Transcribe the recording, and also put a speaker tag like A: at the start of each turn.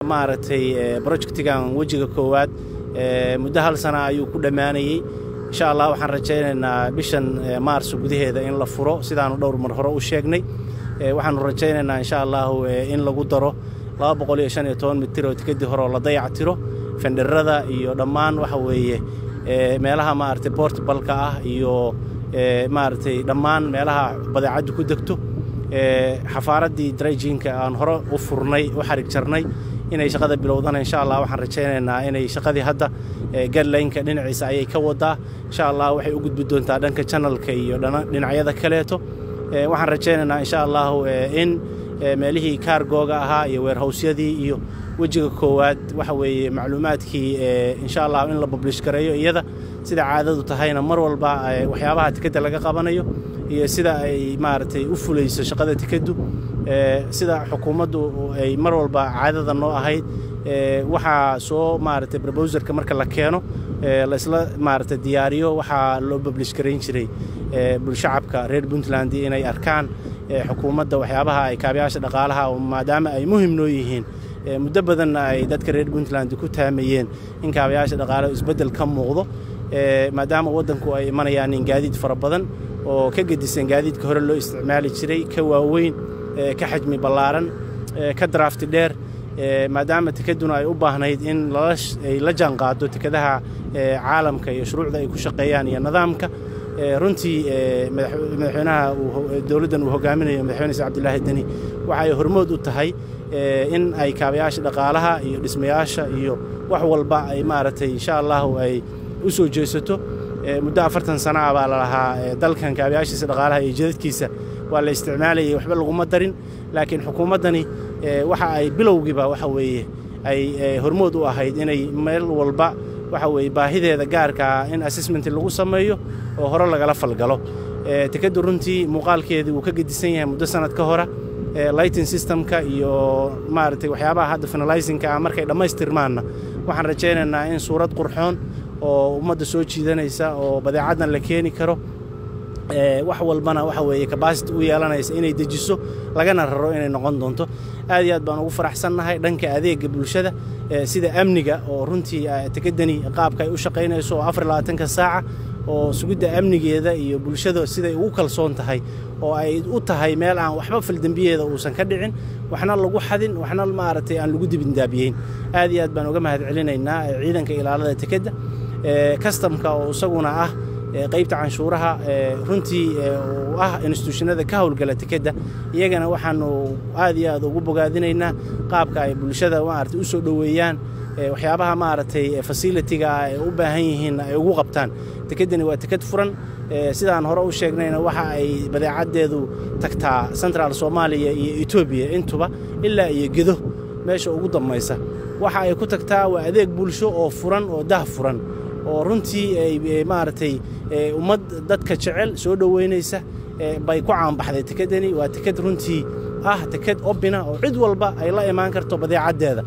A: maaragtay brojectigan wejiga koowaad muddo hal sana ayuu ku dhammaanayey insha allah waxaan rajaynaynaa bishan maarso gudaheeda in la furo sidaanu dhowr mar hore u sheegnay waxaanu rajaynaynaa insha allahu in lagu daro mitir oo tikadii hore oo la dayac tiro fenderada iyo dhammaan waxa weeye meelaha maaragtay bortibalka ah iyo maaragtay dhammaan meelaha badeecaddu ku degto xafaaraddii drayjinka aan hore u furnay u xarig jarnay inay shaqada bilowdana insha allah waxaan rajaynaynaa inay shaqadii hadda gadlaynka dhinaciisa ayay ka wadaa insha allah waxay u gudbi doontaa dhanka janalka iyo dhinacyada kaleeto waxaan rajaynaynaa insha allahu in meelihii kaargooga ahaa iyo weerhowsyadii iyo wejiga koowaad waxa weeye macluumaadkii insha allah in la bublish gareeyo iyada sida caadadu tahayna mar walba waxyaabaha tikadda laga qabanayo iyo sida ay maaragtay u fulayso shaqada tikaddu sida xukuumaddu ay mar walba caadada noo ahayd waxaa soo maaragtay brobowserka marka la keeno laysla maaragtay diyaariyo waxaa loo bublish garayn jiray bulshacabka reer puntland inay arkaan xukuumadda waxyaabaha ay kaabayaasha dhaqaalaha maadaama ay muhim noo yihiin muddo badanna ay dadka reer puntland ku taamayeen in kaabayaasha dhaqaalaha isbeddel ka muuqdo maadaama waddanku ay imanayaan in gaadiid fara badan oo ka gedisan gaadiidka hore loo isticmaali jiray ka waaweyn ka xajmi ballaaran ka daraafti dheer maadaama tikadduna ay u baahnayd in ay la jaanqaado tikadaha caalamka iyo shuruucda ay ku shaqeeyaan iyo nidaamka runtii madaxweynaha dowladdan uu hogaaminayo madaxweyne se cabdilaahi deni waxay hormood u tahay in ay kaabayaasha dhaqaalaha iyo dhismayaasha iyo wax walba ay maaragtay insha allahu ay u soo jeesato muddo afartan sana ah baa lalahaa dalkan kaabayaashiisa dhaqaalaha iyo jadadkiisa waa la isticmaalayay waxba laguma darin laakiin xukuumaddani waxa ay bilowgiiba waxa weeye ay hormood u ahayd inay meel walba waxa weeye baahideeda gaarkaa in assessment lagu sameeyo oo hore lagala falgalo tikaddu runtii muuqaalkeedii wuu ka gedisan yahay muddo sanad ka hora lighting systemka iyo maaragtay waxyaabaha hadda finalizinka ah markay dhammaystirmaanna waxaan rajaynaynaa in suurad qurxoon oo ummadda soo jiidanaysa oo badeecaddan la keeni karo wax walbana waxa weeye kabasity u yeelanaysa inay dejiso lagana raro inay noqon doonto aad iyo aad baan ugu faraxsannahay dhanka adeega bulshada sida amniga oo runtii tikadani qaabka ay u shaqaynayso oo afar labaatanka saaca oo sugidda amnigeeda iyo bulshada siday ugu kalsoon tahay oo ay u tahay meel aan waxba faldembiyeeda uusan ka dhicin waxna lagu xadin waxna maaragtay aan lagu dibindaabiyeyn aad iyo aad baan uga mahad celinaynaa ciidanka ilaalada tikadda kastamka oo isaguna ah qaybta canshuuraha runtii uu ah instituushinada ka howlgala tikadda iyagana waxaanu aad iyo aad ugu bogaadinaynaa qaabka ay bulshada maaragtay u soo dhoweeyaan waxyaabaha maaragtay fasilitiga ah ay u baahan yihiin ay ugu qabtaan tikeddani waa tikad furan sidaan hore u sheegnayna waxa ay badeecaddeedu tagtaa central soomaaliya iyo etoobiya intuba ilaa iyo gedo meesha ugu dambaysa waxa ay ku tagtaa waa adeeg bulsho oo furan oo dah furan oo runtii ay maaragtay ummad dadka jecel soo dhoweynaysa bay ku caanbaxday tikeddani waa tikad runtii ah tikad obina oo cid walba ay la imaan karto badeecaddeeda